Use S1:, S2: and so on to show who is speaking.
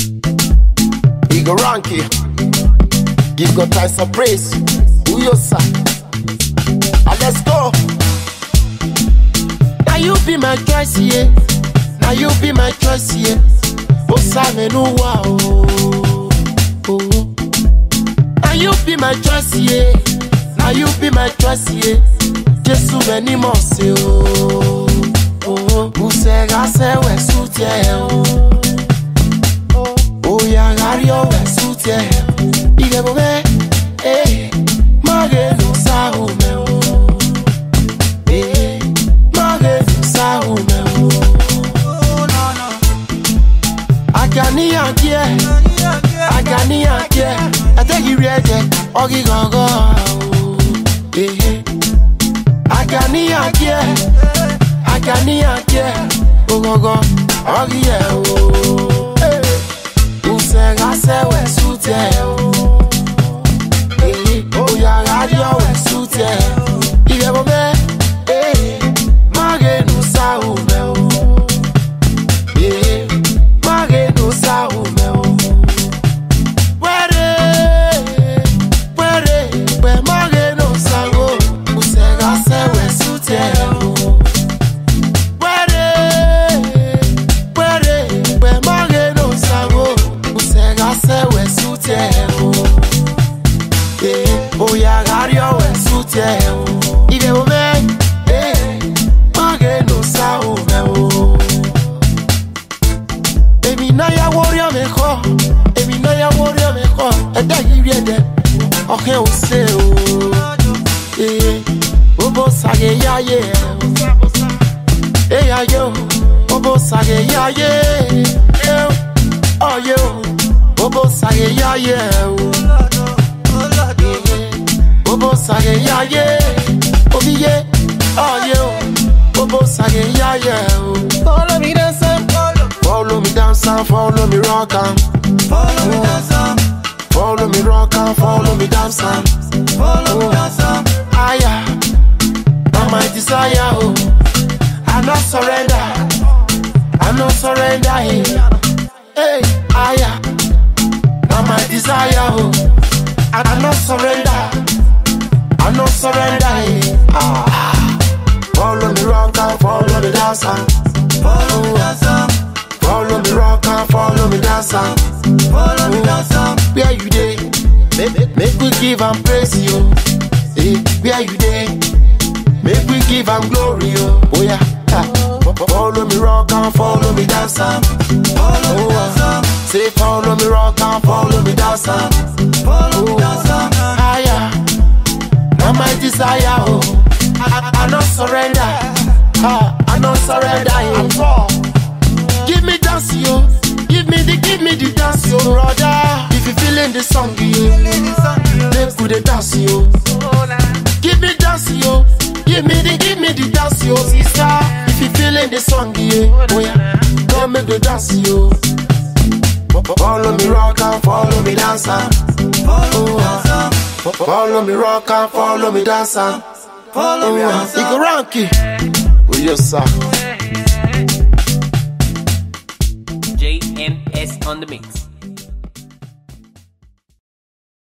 S1: Igor Ranky. Give God time some praise. Who you say? And let's go. Now you be my choice, yeah. Now you be my choice, yeah. Osame no wow. Oh. Now you be my choice, yeah. Now you be my choice, yeah. Jesu many more say oh. Oh. Usega se we suit yeah. Oh. Oh ya gario we suit yeah. Ige bobe. Eh. Mage no sa o me oh. Eh. Mage no sa o me oh. Agani agie. Agani agie. Ategi riede. Ogi gogo. Eh. Agani agie. Agani agie. Ogogo. Ogi ye o. Eh. Usega se we sute o. Eh. Oya radio we sute. Ige bobe. Eh. Mage no sa o me o. Yeah, mage no sa o me o. Were, were, we mage no sa o. Usega se we sute o. Were, were, we mage no sa o. Usega se we sute o. Yeah, oya gario we sute o. Ibe o me, eh, mage no sa o me o. èmi náà yà wọ́rí ọ̀mẹ̀ kọ́ èmi náà yà wọ́rí ọ̀mẹ̀ kọ́ ẹ̀dá yìí rí ẹ̀dẹ̀ ọ̀kẹ́ ò ṣe o ee bóbó sàgé yáyé ẹ̀ o ee ayé o bóbó sàgé yáyé ẹ̀ o ọ̀yẹ́ o bóbó sàgé yáyé ẹ̀ o ee bóbó sàgé yáyé omiye ọ̀yẹ́ o bóbó sàgé yáyé ẹ̀ o.
S2: Follow me dance and follow.
S1: Follow me dance and follow me rock and
S2: Follow me dance and
S1: follow me rock and follow me dance and
S2: follow me dance and
S1: aya. Now my desire, oh, I not surrender, I not surrender, hey, hey, aya. Now my desire, oh, I I not surrender, I not surrender, hey, ah. Follow me rock and follow me dance and
S2: follow me dance and
S1: follow me rock and follow me dance and.
S2: follow me dance and
S1: Where you dey? Make, make, make we give am praise you. Hey, where you dey? Make we give am glory oh. Oh yeah. Ha. Follow me rock and follow me dance and
S2: follow me
S1: oh,
S2: dance
S1: uh,
S2: and
S1: Say follow me rock and follow me dance and
S2: follow me dance and
S1: higher. Now my desire oh. I, I, I not surrender. Ha. I not surrender at all. Give me dance yo. Give me the give me the dance yo, brother. If you feeling the song yo. Make we dey dance yo. Give me dance yo. Give me the give me the dance yo, sister. If you feeling the song yo, oh yeah, come make the dance yo. Follow me rock and follow me dance and
S2: follow me dance and
S1: follow me rock and follow me dance and
S2: follow me dance and
S1: Igor Ranky, oh yes sir.
S3: JMS on the mix.